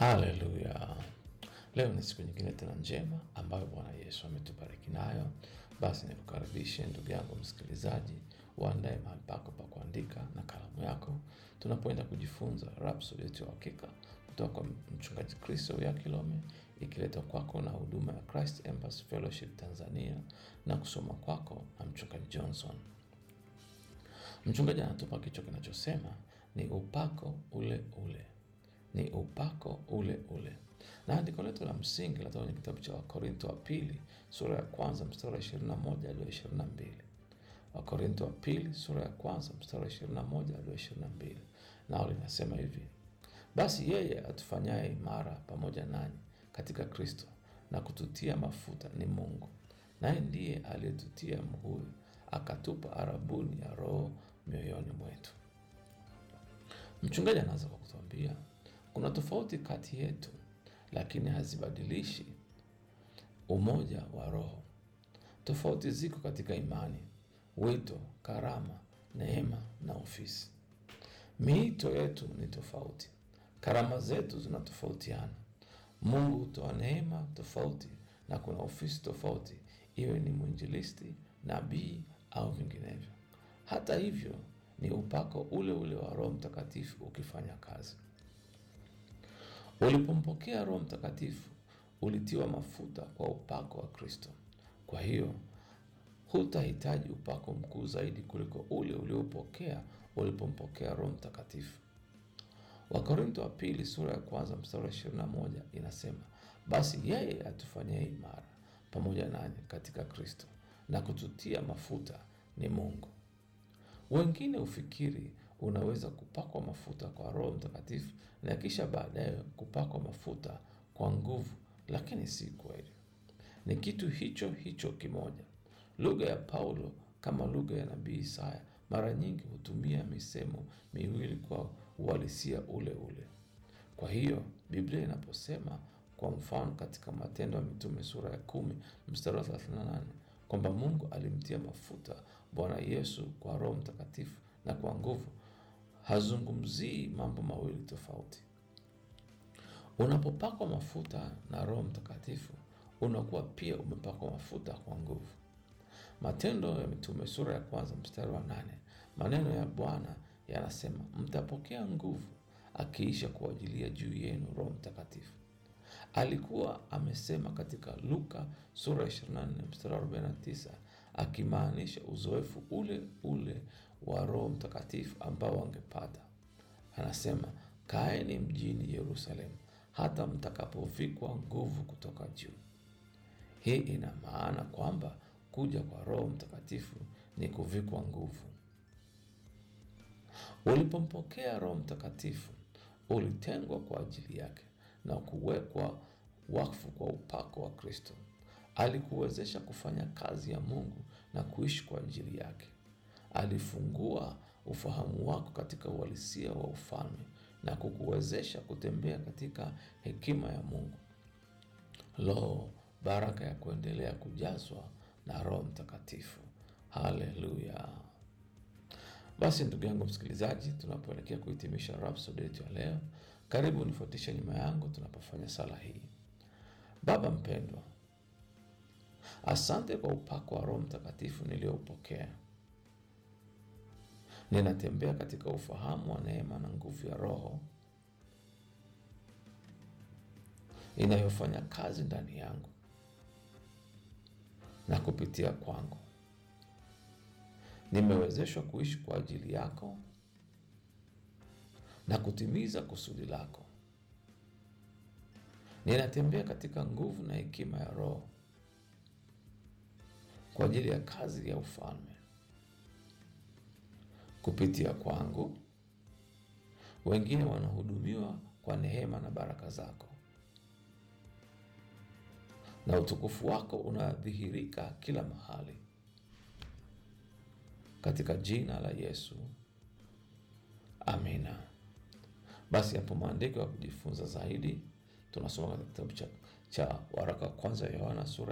Haleluya! Leo ni siku nyingine tena njema ambayo Bwana Yesu ametubariki nayo. Basi nikukaribishe ndugu yangu msikilizaji, uandae mahali pako pa kuandika na kalamu yako, tunapoenda kujifunza Rhapsodi yetu ya Uhakika kutoka kwa Mchungaji Kristo ya Kilome, ikiletwa kwako na huduma ya Christ Embassy Fellowship Tanzania na kusoma kwako na Mchungaji Johnson. Mchungaji anatupa kichwa kinachosema ni upako ule ule, ni upako ule ule. Na andiko letu la msingi linatoka kwenye kitabu cha Wakorinto wa pili sura ya kwanza mstari wa 21 hadi 22. Wakorinto wa pili sura ya kwanza mstari wa 21 hadi 22, nao linasema hivi: basi yeye atufanyaye imara pamoja nanyi katika Kristo na kututia mafuta ni Mungu, naye ndiye aliyetutia muhuri akatupa arabuni ya Roho mioyoni mwetu. Mchungaji anaanza kwa kutuambia kuna tofauti kati yetu, lakini hazibadilishi umoja wa Roho. Tofauti ziko katika imani, wito, karama, neema na ofisi. Miito yetu ni tofauti, karama zetu zinatofautiana. Mungu hutoa neema tofauti na kuna ofisi tofauti, iwe ni mwinjilisti, nabii au vinginevyo. Hata hivyo, ni upako ule ule wa Roho Mtakatifu ukifanya kazi. Ulipompokea Roho Mtakatifu ulitiwa mafuta kwa upako wa Kristo. Kwa hiyo hutahitaji upako mkuu zaidi kuliko ule uliopokea ulipompokea Roho Mtakatifu. Wakorinto wa pili sura ya kwanza mstari wa 21 inasema, basi yeye atufanyie imara pamoja nanyi katika Kristo na kututia mafuta ni Mungu. Wengine hufikiri unaweza kupakwa mafuta kwa Roho Mtakatifu na kisha baadaye kupakwa mafuta kwa nguvu, lakini si kweli. Ni kitu hicho hicho kimoja. Lugha ya Paulo kama lugha ya nabii Isaya mara nyingi hutumia misemo miwili kwa uhalisia ule ule. Kwa hiyo Biblia inaposema kwa mfano katika Matendo ya Mitume sura ya kumi mstari wa 38 kwamba Mungu alimtia mafuta Bwana Yesu kwa Roho Mtakatifu na kwa nguvu, hazungumzii mambo mawili tofauti. Unapopakwa mafuta na Roho Mtakatifu unakuwa pia umepakwa mafuta kwa nguvu. Matendo ya Mitume sura ya kwanza mstari wa nane maneno ya Bwana yanasema mtapokea nguvu akiisha kuajilia juu yenu Roho Mtakatifu. Alikuwa amesema katika Luka sura ya 24 mstari wa 49 akimaanisha uzoefu ule ule wa Roho Mtakatifu ambao wangepata. Anasema kaeni mjini Yerusalemu hata mtakapovikwa nguvu kutoka juu. Hii ina maana kwamba kuja kwa Roho Mtakatifu ni kuvikwa nguvu. Ulipompokea Roho Mtakatifu ulitengwa kwa ajili yake na kuwekwa wakfu kwa upako wa Kristo. Alikuwezesha kufanya kazi ya Mungu na kuishi kwa ajili yake. Alifungua ufahamu wako katika uhalisia wa ufalme na kukuwezesha kutembea katika hekima ya Mungu. Lo, baraka ya kuendelea kujazwa na Roho Mtakatifu! Haleluya! Basi ndugu yangu msikilizaji, tunapoelekea kuhitimisha Rhapsodi yetu ya leo, karibu nifuatishe nyuma yangu tunapofanya sala hii. Baba mpendwa, asante kwa upako wa Roho Mtakatifu niliyoupokea. Ninatembea katika ufahamu wa neema na nguvu ya Roho inayofanya kazi ndani yangu na kupitia kwangu. Nimewezeshwa kuishi kwa ajili yako na kutimiza kusudi lako. Ninatembea katika nguvu na hekima ya Roho kwa ajili ya kazi ya ufalme. Kupitia kwangu, wengine wanahudumiwa kwa neema na baraka zako, na utukufu wako unadhihirika kila mahali. Katika jina la Yesu, amina. Basi hapo maandiko ya kujifunza zaidi tunasoma katika kitabu cha, cha waraka wa kwanza ya Yohana sura